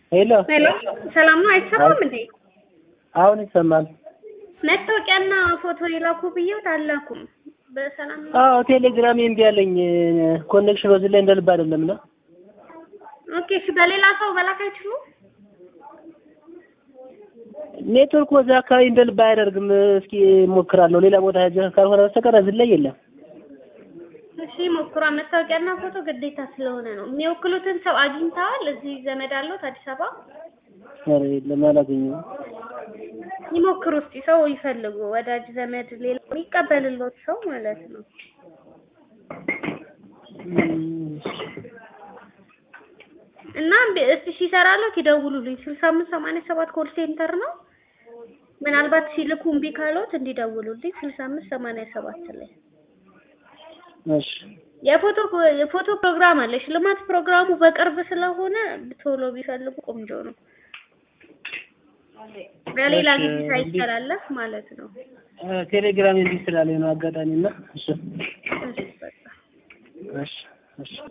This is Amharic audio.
ሄሎ ሄሎ ሰላም ነው? አይሰማም እንዴ? አሁን ይሰማል። መታወቂያና ፎቶ የላኩ ብዬው አላኩም። በሰላም ነው? አዎ ቴሌግራም እምቢ አለኝ። ኮኔክሽን በዚህ ላይ እንደ ልብ አይደለም እና ኦኬ እሺ። በሌላ ሰው መላክ አይችሉም? ኔትወርክ በዛ አካባቢ እንደ ልብ አያደርግም። እስኪ እሞክራለሁ። ሌላ ቦታ ሄጄ ካልሆነ በስተቀር እዚህ ላይ የለም። እሺ ሞክሯ። መታወቂያና ፎቶ ግዴታ ስለሆነ ነው። የሚወክሉትን ሰው አግኝተዋል? እዚህ ዘመድ አለዎት አዲስ አበባ? ኧረ የለም አላገኘሁም። ይሞክሩ እስቲ። ሰው ይፈልጉ፣ ወዳጅ ዘመድ፣ ሌላ የሚቀበልሎት ሰው ማለት ነው። እና እስቲ ሲሰራለት ይደውሉልኝ። ስልሳ አምስት ሰማንያ ሰባት ኮል ሴንተር ነው። ምናልባት ሲልኩ እምቢ ካሎት እንዲደውሉልኝ ስልሳ አምስት ሰማንያ ሰባት ላይ እሺ የፎቶ የፎቶ ፕሮግራም አለ። ሽልማት ፕሮግራሙ በቅርብ ስለሆነ ቶሎ ቢፈልጉ ቆንጆ ነው። በሌላ ጊዜ ሳይተላለፍ ማለት ነው። ቴሌግራም እንዲህ ስላለኝ ነው አጋጣሚ እና እሺ እሺ በቃ እሺ እሺ